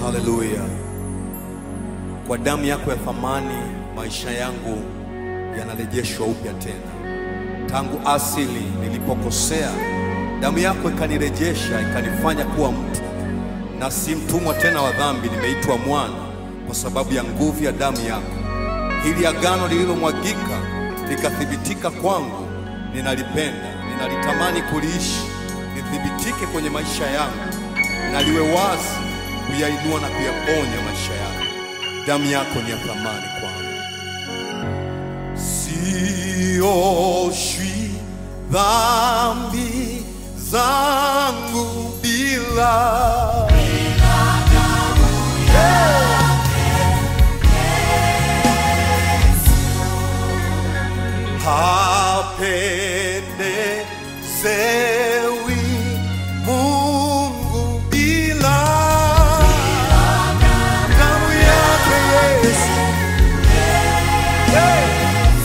Haleluya! Kwa damu yako ya thamani maisha yangu yanarejeshwa upya tena. Tangu asili nilipokosea, damu yako ikanirejesha, ikanifanya kuwa mtu, na si mtumwa tena wa dhambi, nimeitwa mwana kwa sababu ya nguvu ya damu yako. Hili agano lililomwagika likathibitika kwangu, ninalipenda, ninalitamani kuliishi, lithibitike kwenye maisha yangu na liwe wazi kuyainua na kuyaponya maisha yangu. Damu yako ni ya thamani kwangu. Sioshwi dhambi zangu bila hapendezewi Mungu bila damu yake Yesu. Hey!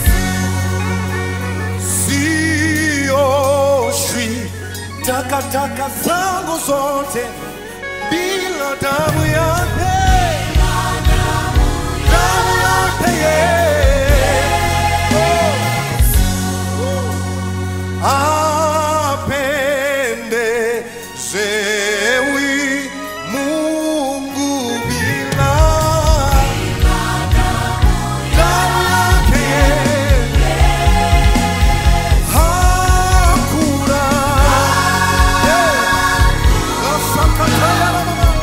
Sioshwi takataka zangu zote bila damu yake, damu yake Yesu. Apendezewi Mungu bila damu yake hakuna. Yeah. Nasakataya na mama.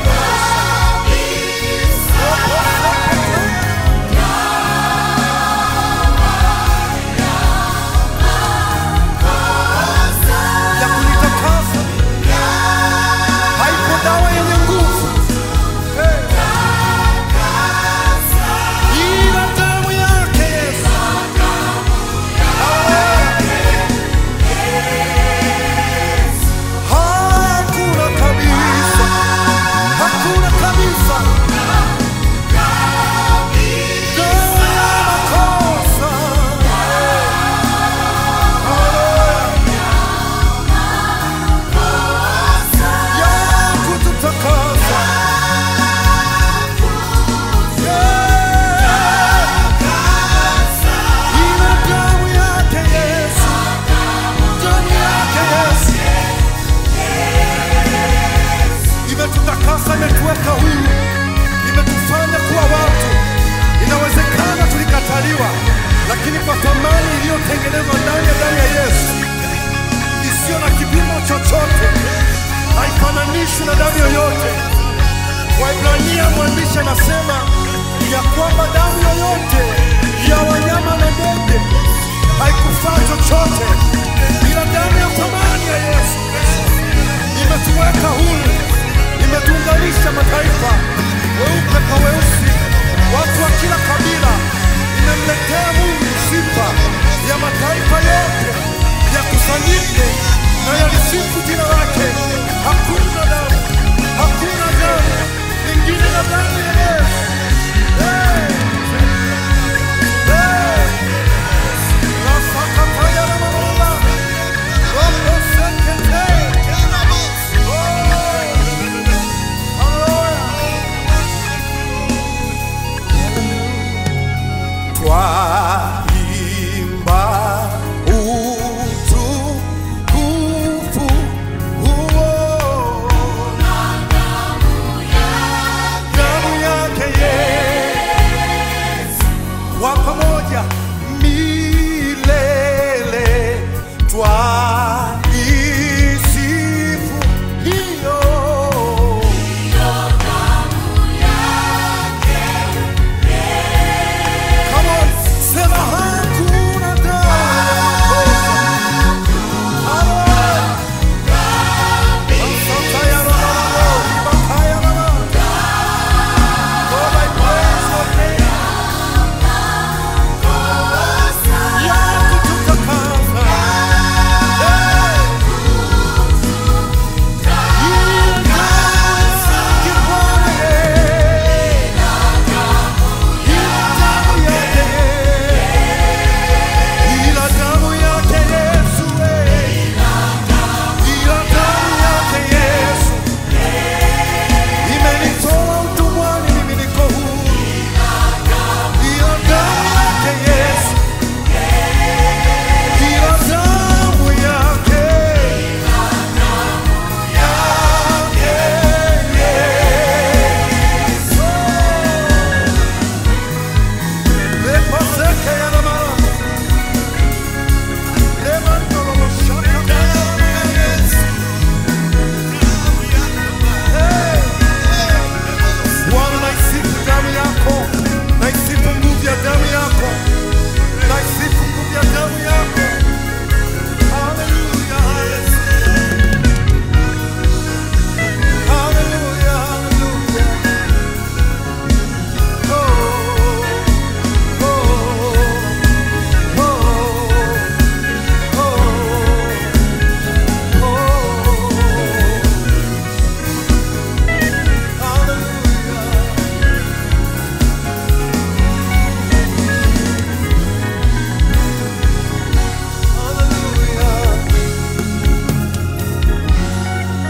ya kunitakasa. Haipo dawa yenye nguvu Hey. ila damu yake Yesu. Hakuna kabisa, hakuna kabisa dawa ya makosa. ya kututakasa. Yeah. Ila damu yake Yesu, damu yake Yesu imetutakasa, imetuweka huru, imetufanya kuwa watu. Inawezekana tulikataliwa, lakini kwa thamani iliyotengenezwa ndani ya damu ya Yesu isiyo na kipimo chochote, haifananishwi na damu yoyote. Waibrania mwandishi anasema ya kwamba damu yoyote ya wanyama na ndege haikufaa chochote, ila damu ya thamani ya Yesu imetuweka huru, imetuunganisha mataifa, weupe kwa weusi, watu wa kila kabila. Imemletea Mungu sifa ya mataifa yote yakusanyike na yalisifu jina lake. Hakuna damu, hakuna damu lingine na damu ya Yesu. Hey! Hey!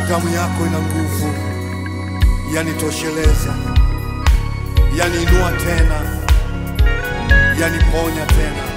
damu yako ina nguvu, yanitosheleza, yaniinua tena, yaniponya tena.